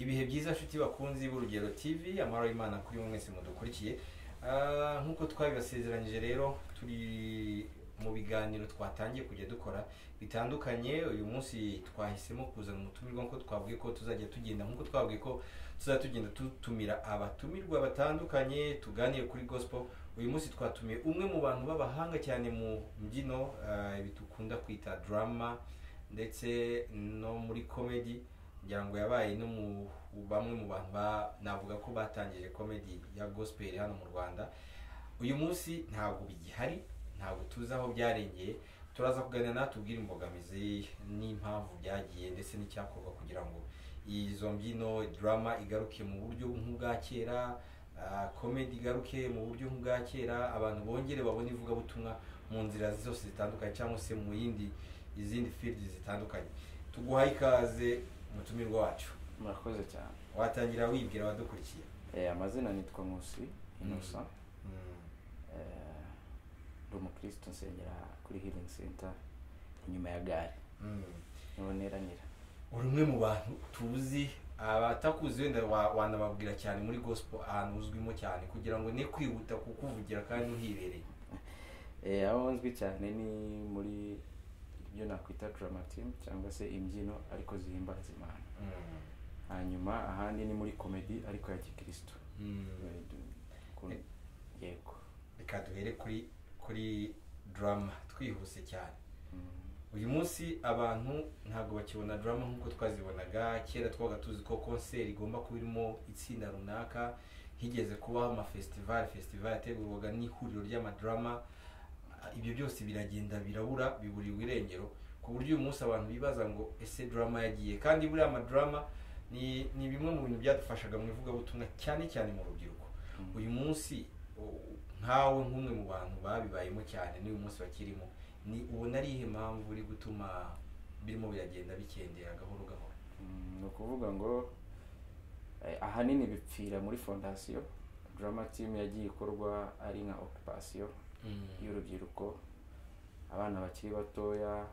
ibihe byiza nshuti bakunzi b'urugero tv amahoro y'imana kuri mwe mwese mudukurikiye Ah, nk'uko twabibasezeranyije rero turi mu biganiro twatangiye kujya dukora bitandukanye uyu munsi twahisemo kuzana umutumirwa nk'uko twabwiye ko tuzajya tugenda nk'uko twabwiye ko tuzajya tugenda dutumira abatumirwa batandukanye tuganire kuri gospel uyu munsi twatumiye umwe mu bantu b'abahanga cyane mu mbyino ah, ibi dukunda kwita drama ndetse no muri comedy ngira ngo yabaye no mu bamwe mu bantu ba- navuga ko batangije comedy ya gospel hano mu rwanda uyu munsi ntabwo bigihari ntabwo tuzi aho byarengeye turaza kuganira natubwira imbogamizi n'impamvu byagiye ndetse n'icyakorwa kugira ngo izo mbyino drama igaruke mu buryo nk'ubwa kera ah, comedy igaruke mu buryo nk'ubwa kera abantu bongere babone ivugabutumwa mu nzira zose zitandukanye cyangwa se mu yindi izindi field zitandukanye tuguhaye ikaze mutumirwa wacu murakoze cyane watangira wibwira abadukurikiye Eh, amazina nitwa nkusi inosa Eh, ndi umukristo nsengera kuri healing center inyuma ya gare Mm. niboneranira uri umwe mu bantu tuzi abatakuzi wenda wa- wanababwira cyane muri gospel ahantu uzwimo cyane kugira ngo ne kwihuta kukuvugira kandi uhibereye Eh, aho nzwi cyane ni muri ibyo nakwita drama team cyangwa se imbyino ariko zihimbaza imana hanyuma ahandi ni muri komedi ariko ya gikristo Mm. Eh, du- ku- yego reka duhere kuri kuri drama twihuse cyane Mm. uyu munsi abantu ntabwo bakibona drama nk'uko twazibonaga kera twabaga tuzi ko konseri igomba kuba irimo itsinda runaka higeze kubaho amafestivali festival yategurwaga n'ihuriro ry'amadrama Ah, ibyo byose biragenda birabura biburiwe irengero ku buryo uyu munsi abantu bibaza ngo ese drama yagiye kandi buriya amadrama ni ni bimwe mu bintu byadufashaga mu ivugabutumwa cyane cyane mu rubyiruko Mm. uyu munsi u- nkawe nk'umwe mu bantu babibayemo cyane n'uyu munsi bakirimo ni ubona ari ihe mpamvu uri gutuma birimo biragenda bikendera gahoro gahoro Mm, ni ukuvuga ngo eh, ahanini bipfira muri fondasiyo drama team yagiye ikorwa ari nka occupation y'urubyiruko abana bakiri batoya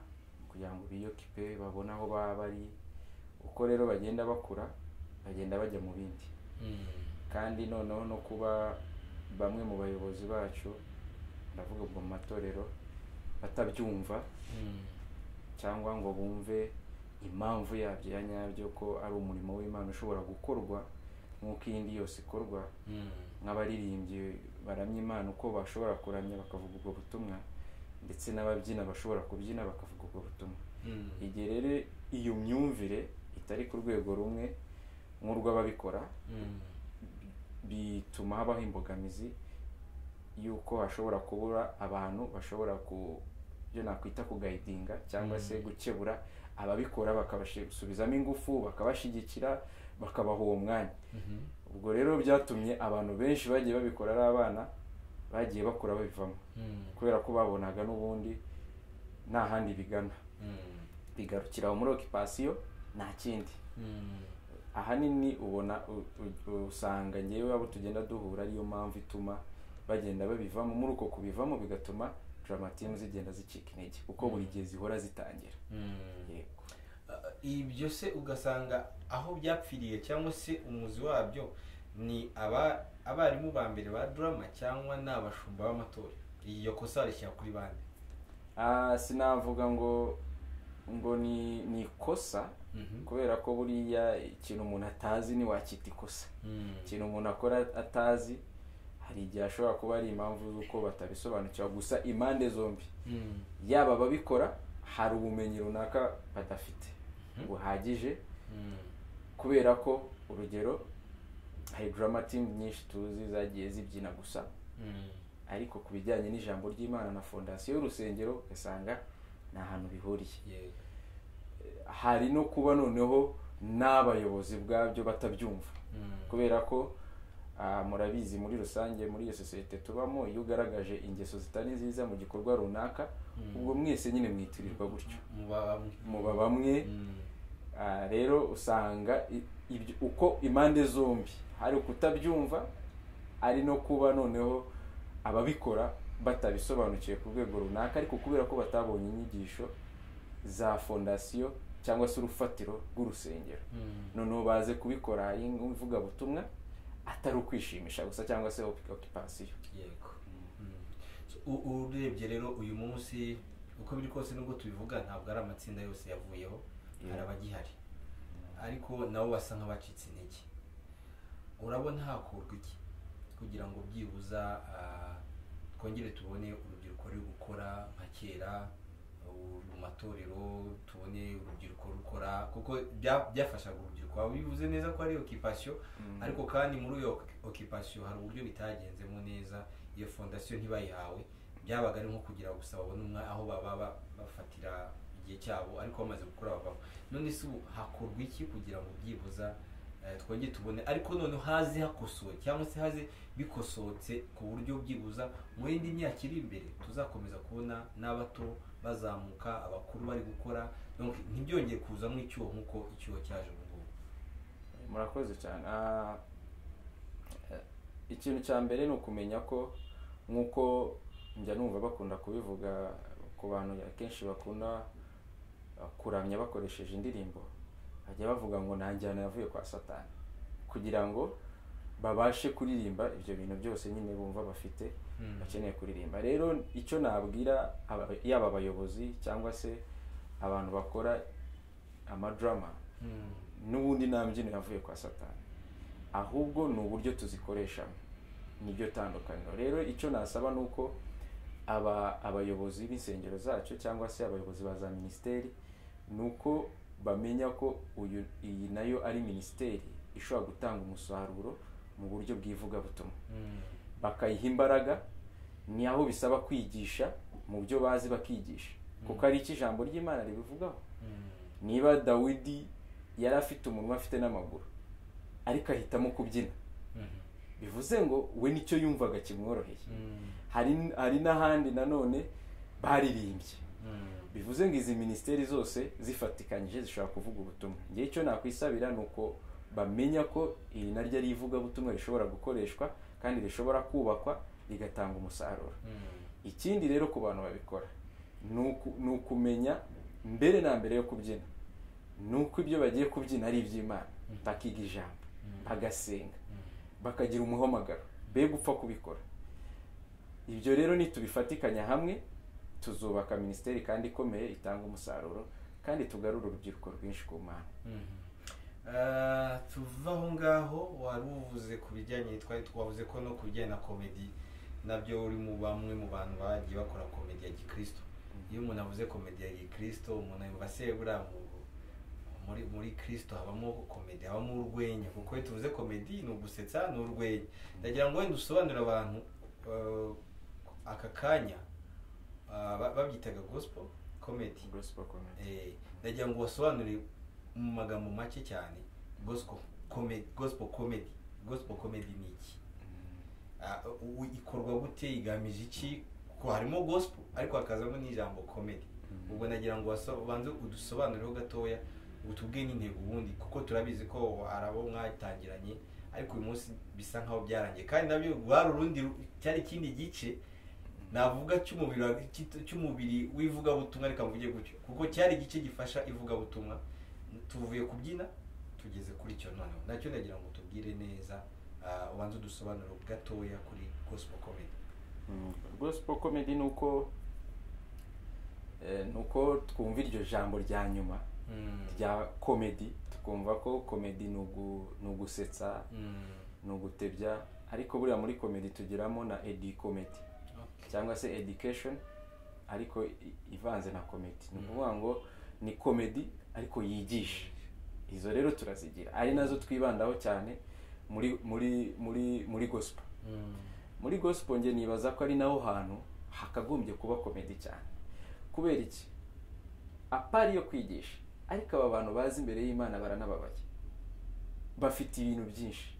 kugira ngo biyokipe babone aho baba bari uko rero bagenda bakura bagenda bajya mu bindi Mm. kandi noneho no kuba bamwe mu bayobozi bacu ndavuga ngo mu matorero batabyumva Mm. cyangwa ngo bumve impamvu yabyo ya nyabyo ko ari umurimo w'imana ushobora gukorwa nk'uko iyindi yose ikorwa Mm. nk'abaririmbyi baramya imana uko bashobora kuramya bakavuga ubwo butumwa ndetse n'ababyina bashobora kubyina bakavuga ubwo butumwa Mm. igihe rero iyo myumvire itari ku rwego rumwe nk'urw'ababikora Mm. bituma habaho imbogamizi y'uko hashobora kubura abantu bashobora ku byo nakwita kugayidinga cyangwa se Mm. gukebura ababikora bakabasubizamo ingufu bakabashyigikira bakabaha uwo mwanya Mhm. ubwo rero byatumye abantu benshi bagiye babikora ari abana bagiye bakura babivamo Mm. kubera ko babonaga n'ubundi nta handi bigana Mm. bigarukira aho muri okipasiyo nta kindi Mm. ahanini ubona u- u- usanga ngewe abo tugenda duhura ariyo mpamvu ituma bagenda babivamo muri uko kubivamo bigatuma drama team zigenda zicika intege kuko buri gihe zihora zitangira Mm. yego Ah, ibyo se ugasanga aho byapfiriye cyangwa se umuzi wabyo ni aba abarimu ba mbere ba drama cyangwa ni abashumba b'amatorero iyo kosa rishyira kuri bande Ah, sinavuga ngo ngo ni ni ikosa Mhm. kubera ko buriya ikintu umuntu atazi ntiwakita ikosa Mm. ikintu umuntu akora atazi hari igihe ashobora kuba ari impamvu z'uko batabisobanukira gusa impande zombi Mm. yaba ababikora hari ubumenyi runaka badafite Mhm. buhagije Mm. kubera ko urugero hari drama team nyinshi tuzi zagiye zibyina gusa Mm. ariko ku bijyanye n'ijambo ry'imana na fondasiyo y'urusengero ugasanga ni ahantu bihuriye Yego. hari no kuba noneho n'abayobozi bwabyo batabyumva Mm. kubera ko ah, murabizi muri rusange muri iyo sosiyete tubamo iyo ugaragaje ingeso zitari nziza mu gikorwa runaka Mm. ubwo mwese nyine mwitirirwa gutyo muba bamwe muba bamwe Mm. Ah, rero usanga i- ibyo uko impande zombi hari ukutabyumva ari no kuba noneho ababikora batabisobanukiwe ku rwego runaka ariko kubera ko batabonye inyigisho za fondasiyo cyangwa se urufatiro rw'urusengero Mm. noneho baze kubikora ari nk'ivugabutumwa atari ukwishimisha gusa cyangwa se okipasiyo yego Mm. So, u- urebye rero uyu munsi uko biri kose nubwo tubivuga ntabwo ari amatsinda yose yavuyeho hari abagihari ariko nabo basa nk'abacitse intege urabona hakurwa iki kugira ngo byibuza ah, twongere tubone urubyiruko ruri gukora nka kera u- mu matorero tubone urubyiruko rukora kuko bya- byafashaga urubyiruko waba bivuze neza ko ari okipasiyo ariko kandi muri iyo okipasiyo hari uburyo bitagenzemo neza iyo fondasiyo ntibayihawe byabaga ari nko kugira gusa babone umwa aho baba ba- bafatira igihe cyabo ariko bamaze gukura bavamo none se ubu hakorwa iki kugira ngo byibuza eh, twongere tubone ariko none haze hakosowe cyangwa se haze bikosotse ku buryo byibuza mu yindi myaka iri imbere tuzakomeza kubona n'abato bazamuka abakuru bari gukora donc ntibyongeye kuzamo icyuho nk'uko icyuho cyaje ubu ngubu murakoze cyane Ah, eh, ikintu cya mbere ni ukumenya ko nk'uko njya numva bakunda kubivuga ku bantu akenshi bakunda ah, kuramya bakoresheje indirimbo bajya bavuga ngo nta njyana yavuye kwa satani kugira ngo babashe kuririmba ibyo bintu byose nyine bumva bafite Mm. bakeneye kuririmba rero icyo nabwira aba- yaba abayobozi cyangwa se abantu bakora amadrama Mm. n'ubundi nta mbyino yavuye kwa satani ahubwo ni uburyo tuzikoreshamo niryo tandukaniro rero icyo nasaba ni uko aba abayobozi b'insengero zacu cyangwa se abayobozi ba za minisiteri ni uko bamenya ko uyu iyi nayo ari minisiteri ishobora gutanga umusaruro mu buryo bw'ivugabutumwa Mm. bakayiha imbaraga ni aho bisaba kwigisha mu byo bazi bakigisha kuko ari iki ijambo ry'imana ribivugaho Mm. niba dawidi yari afite umunwa afite n'amaguru ariko ahitamo kubyina bivuze ngo we nicyo yumvaga kimworoheye hari hari n'ahandi nanone baririmbye bivuze ngo izi minisiteri zose zifatikanyije zishobora kuvuga ubutumwa ngewe icyo nakwisabira ni uko bamenya ko iri naryo ari ivugabutumwa rishobora gukoreshwa kandi rishobora kubakwa rigatanga umusaruro ikindi rero ku bantu babikora ni uku- ni ukumenya mbere na mbere yo kubyina ni uko ibyo bagiye kubyina ari iby'imana bakiga ijambo bagasenga bakagira umuhamagaro be gupfa kubikora ibyo rero nitubifatikanya hamwe tuzubaka minisiteri kandi ikomeye itanga umusaruro kandi tugarura urubyiruko rwinshi ku mana Ah, tuva aho ngaho wari uvuze ku bijyanye twari twavuze ko no ku bijyanye na komedi nabyo uri mu bamwe mu bantu bagiye bakora komedi ya gikristo iyo umuntu avuze komedi ya gikristo umuntu yumva se buriya mu- muri muri kristo habamo komedi habamo urwenya kuko iyo tuvuze komedi ni ugusetsa ni urwenya ndagira ngo wenda usobanurire abantu eh, aka kanya ah, ba- babyitaga gospel comedy Gospel comedy. Eh, ndagira ngo ubasobanurire mu magambo make cyane gospel comedy gospel comedy gospel comedy ni iki Ah, u- u- ikorwa gute igamije iki ko harimo gospel ariko hakazamo n'ijambo comedy Mhm. ubwo nagira ngo waso- ubanze udusobanureho gatoya utubwiye n'intego ubundi kuko turabizi ko hari abo mwatangiranye ariko uyu munsi bisa nkaho byarangiye kandi nabyo hari urundi ru- cyari ikindi gice navuga cy'umubiri wa- cy'it- cy'umubiri w'ivugabutumwa reka mvuge gutyo kuko cyari igice gifasha ivugabutumwa tuvuye kubyina tugeze kuri cyo noneho nacyo nagira ngo tubwire neza ah, ubanze udusobanuro gatoya kuri gospel comedy Mm, gospel comedy ni uko eh, ni uko twumva iryo jambo rya nyuma rya komedi tukumva ko komedi ni ugu- ni ugusetsa Mm. ni ugutebya ariko buriya muri komedi tugiramo na edi komedi Okay. cyangwa se education ariko i- ivanze na komedi ni ukuvuga ngo ni komedi ariko yigisha izo rero turazigira ari nazo twibandaho cyane muri muri muri muri gospel Mm. muri gospel nge nibaza ko ari naho hantu hakagombye kuba komedi cyane kubera iki apari yo kwigisha ariko aba bantu bazi imbere y'imana baranababaye bafite ibintu byinshi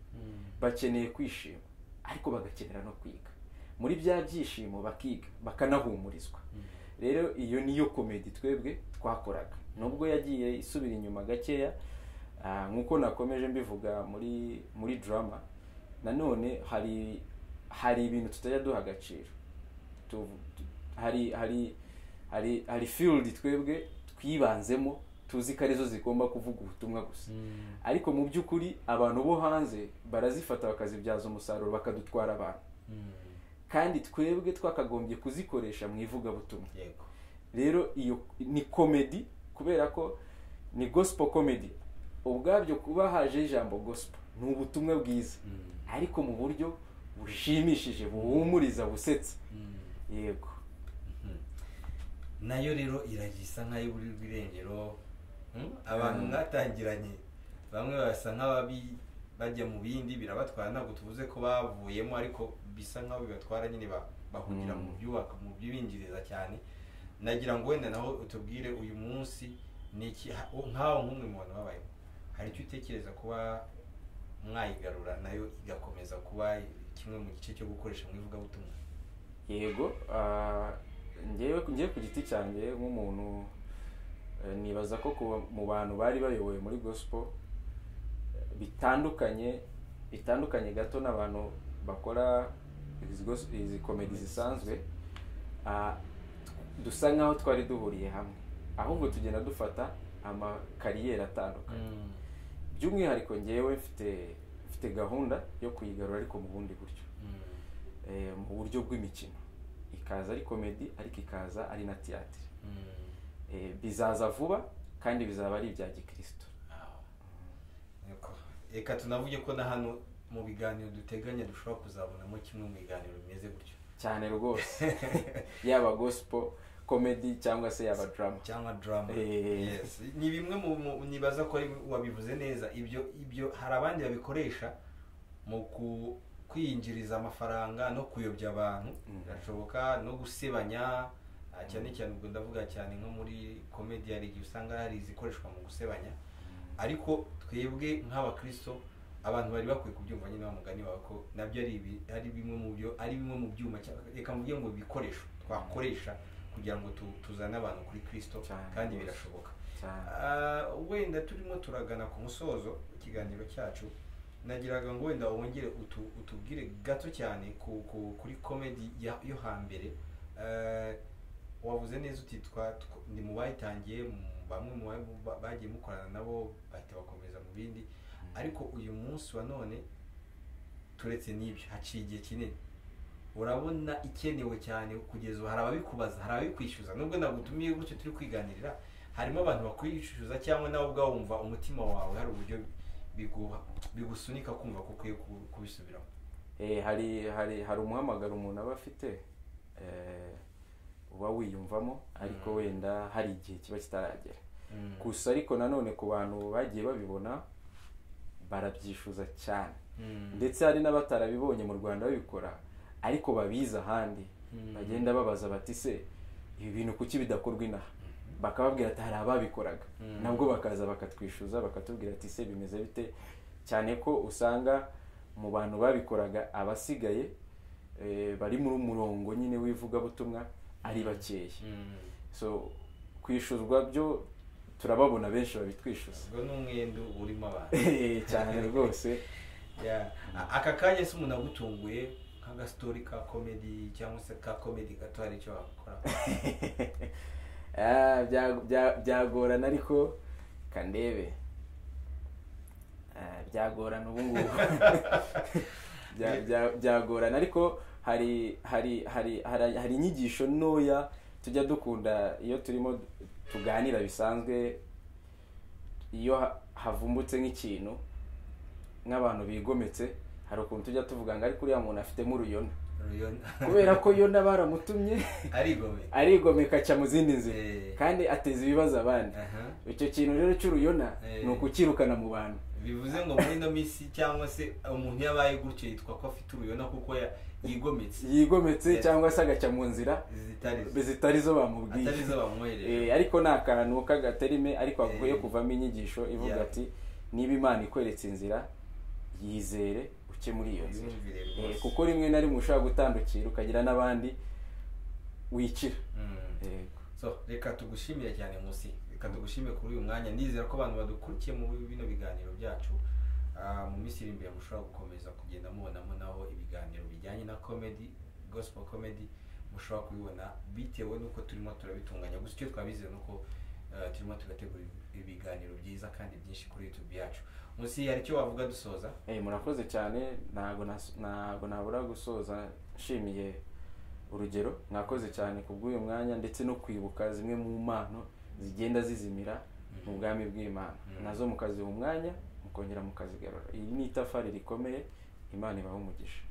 bakeneye kwishima ariko bagakenera no kwiga muri bya byishimo bakiga bakanahumurizwa rero iyo niyo komedi twebwe twakoraga nubwo yagiye isubira inyuma gakeya ah, nk'uko nakomeje mbivuga muri muri drama nanone hari hari ibintu tutajya duha agaciro Tu- tu- hari hari hari hari field twebwe twibanzemo tuzi ko arizo zigomba kuvuga ubutumwa gusa ariko mu by'ukuri abantu bo hanze barazifata bakazibyaza umusaruro bakadutwara abantu kandi twebwe twakagombye kuzikoresha mu ivugabutumwa yego rero iyo ni komedi kubera ko ni gospel comedy ubwabyo kuba haje ijambo gospel ni ubutumwa bwiza ariko mu buryo bushimishije buhumuriza busetsa yego nayo rero iragisa nk'ay'uburi bw'irengero hmm? abantu Mm. mwatangiranye bamwe basa nk'ababi bajya mu bindi birabatwara ntabwo tuvuze ko bavuyemo ariko bisa nk'aho bibatwara nyine ba- bahungira mu Mm. byubaka mu by'ibinjiriza cyane nagira ngo wenda naho utubwire uyu munsi ni iki ha- u- nk'aho nk'umwe mu bantu babayeho hari icyo utekereza kuba mwayigarura nayo igakomeza kuba kimwe mu gice cyo gukoresha mu ivugabutumwa yego ah, njyewe njyewe ku giti cyanjye nk'umuntu eh, nibaza ko kuba mu bantu bari bayoboye muri gospel eh, bitandukanye bitandukanye gato n'abantu bakora izi gos- izi komedi zisanzwe ah, dusa nk'aho twari duhuriye hamwe ahubwo tugenda dufata amakariyeri atandukanye by'umwihariko njyewe mfite mfite gahunda yo kuyigarura ariko mu bundi buryo eh, mu buryo bw'imikino ikaza ari komedi ariko ikaza ari na tiyatire Eh, bizaza vuba kandi bizaba ari ibya gikristo Yego. reka tunavuge ko na hano mu biganiro duteganya dushobora kuzabonamo kimwe mu biganiro bimeze gutyo cyane rwose yaba gospel komedi cyangwa se yaba drama cyangwa drama Eh. yes ni bimwe mu mu- nibaza ko ari- wabivuze neza ibyo ibyo hari abandi babikoresha mu ku- kwiyinjiriza amafaranga no kuyobya abantu Mm. birashoboka no gusebanya ah, cyane cyane ubwo ndavuga cyane nko muri komedi hari igihe usanga hari izikoreshwa mu gusebanya ariko twebwe nk'abakristo abantu bari bakwiye kubyumva nyine wa mugani wawe ko nabyo ari ibi ari bimwe mu byo ari bimwe mu byuma cyangwa- reka mvuge ngo bikoresho twakoresha kugira ngo tu- tuzane abantu kuri kristo Cyane kandi rwose. birashoboka cyane Ah, wenda turimo turagana ku musozo w'ikiganiro cyacu nagiraga ngo wenda wongere utu- utubwire gato cyane ku- ku- kuri komedi ya- yo hambere Ah, wavuze neza uti twa- tw- ni mu bayitangiye mu- bamwe mu ba- ba- bagiye mukorana nabo bahita bakomeza mu bindi ariko uyu munsi wa none turetse n'ibyo haciye igihe kinini urabona ikenewe cyane kugeza ubu hari ababikubaza hari ababikwishyuza nubwo nagutumiye gutyo turi kwiganirira harimo abantu bakwishyuza cyangwa nawe ubwawe wumva umutima wawe hari uburyo biguha bigusunika kumva ko ukwiye ku- kubisubiramo Eh, hari hari hari umuhamagaro umuntu aba afite eh, uba wiyumvamo ariko Mm. wenda hari igihe kiba kitaragera gusa ariko nanone ku bantu bagiye babibona barabyishuza cyane Mm. ndetse hari n'abatarabibonye mu rwanda babikora ariko babizi ahandi Mm. bagenda babaza bati se ibi bintu kuki bidakorwa inaha bakababwira ati hari ababikoraga Mm. nabwo bakaza bakatwishyuza bakatubwira ati se bimeze bite cyane ko usanga mu bantu babikoraga abasigaye eh, bari muri umurongo nyine w'ivugabutumwa ari bakeya Mm. so kwishyuzwa byo turababona benshi babitwishyuza ubwo ni umwenda urimo abantu cyane rwose Yeah. A- aka kanya se umuntu agutunguye nk'agastori ka komedi cyangwa se ka komedi gato hari icyo wakora Ah, bya- bya- byagorana ariko kandebe Ah, byagorana ubu ngubu Bya- bya- byagorana ariko hari hari hari hari hari inyigisho ntoya tujya dukunda iyo turimo tuganira bisanzwe iyo ha- havumbutse nk'ikintu nk'abantu bigometse hari ukuntu tujya tuvuga ngo ariko uriya muntu afitemo uruyona kubera ko yona baramutumye arigome arigomeka aca mu zindi nzira Eh, kandi ateza ibibazo abandi aha. icyo kintu rero cy'uruyona Eh. ni ukukirukana mu bantu bivuze ngo muri ino minsi cyangwa se umuntu yabaye gutyo yitwa ko afite uruyona kuko ya- yigometse yigometse Yes. cyangwa se agaca mu nzira zitari zo zitari zo atari bamubwiye zo bamwohereje Eh, ariko ni akantu k'agaterime ariko hakwiye Eh. kuvamo inyigisho ivuga Yeah. ati niba imana ikweretse inzira yizere uke muri iyo nzira yumvire Eh, rwose kuko rimwe na rimwe ushobora gutandukira ukagira n'abandi wicira Mm. Yego. so reka tugushimire cyane musi reka tugushimire kuri uyu mwanya ndizera ko abantu badukurikiye mu bino biganiro byacu ah, mu minsi iri imbere mushobora gukomeza kugenda mubonamo naho ibiganiro bijyanye na comedy gospel comedy mushobora kubibona bitewe n'uko turimo turabitunganya gusa icyo twabize ni uko eh, turimo tugategura ibiganiro byiza kandi byinshi kuri youtube yacu munsi hari icyo wavuga dusoza Eh, murakoze cyane ntabwo nas- ntabwo nabura gusoza nshimiye urugero mwakoze cyane ku bw'uyu mwanya ndetse no kwibuka zimwe mu mpano zigenda zizimira mu bwami bw'imana Mm. nazo mukaziha umwanya mukongera mukazigarura iyi ni itafari rikomeye imana ibaho umugisha